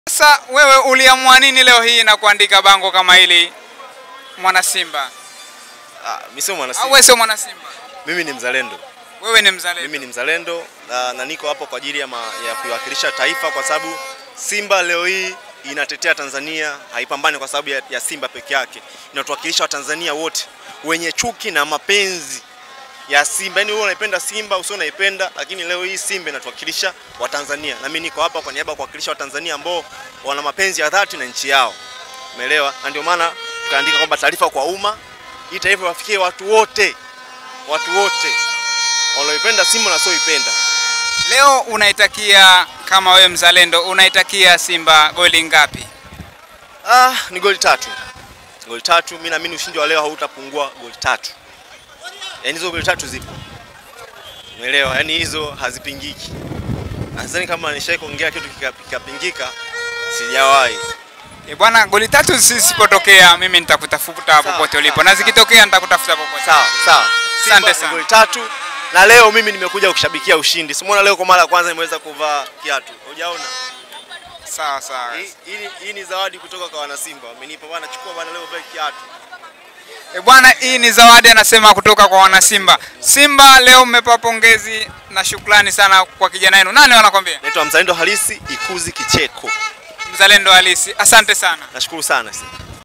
Sasa wewe uliamua nini leo hii na kuandika bango kama hili mwana Simba? Ah, mimi sio mwana Au Simba. wewe sio mwana Simba? Mimi ni mzalendo. Wewe ni mzalendo. Mimi ni mzalendo na, na niko hapo kwa ajili ya, ma, ya kuiwakilisha taifa kwa sababu Simba leo hii inatetea Tanzania, haipambani kwa sababu ya, ya Simba peke yake. Inatuwakilisha Watanzania wote wenye chuki na mapenzi ya Simba. Yaani wewe unaipenda Simba, usio unaipenda, lakini leo hii Simba inatuwakilisha Watanzania. Na mimi niko hapa kwa niaba ya kuwakilisha Watanzania ambao wana mapenzi ya dhati na nchi yao. Umeelewa? Na ndio maana tukaandika kwamba taarifa kwa umma, hii taarifa wafikie watu wote, watu wote wanaoipenda Simba na wasioipenda. Leo unaitakia kama wewe mzalendo unaitakia Simba goli ngapi? Ah, ni goli tatu, goli tatu. Mimi naamini ushindi wa leo hautapungua goli tatu. Yaani hizo goli tatu zipo, umeelewa? Yaani hizo hazipingiki. Nadhani kama nishai kuongea kitu kika- kikapingika, sijawahi. E bwana, goli tatu zisipotokea mimi nitakutafuta Sawa, popote ulipo, sawa, na sawa. zikitokea nitakutafuta popote. Sawa sawa, Simba Asante ni sana. Goli tatu na leo mimi nimekuja kushabikia ushindi. Simuona leo kwa mara ya kwanza nimeweza kuvaa kiatu, hujaona? Sawa sawa. Hii- Hii hii ni zawadi kutoka kwa wana Simba, wamenipa bwana, chukua bwana, leo vae kiatu. E bwana, hii ni zawadi anasema kutoka kwa wana Simba. Simba leo mmepa pongezi na shukrani sana kwa kijana wenu. Nani wanakwambia? Naitwa Mzalendo Halisi Ikuzi Kicheko. Mzalendo halisi. Asante sana. Nashukuru sana.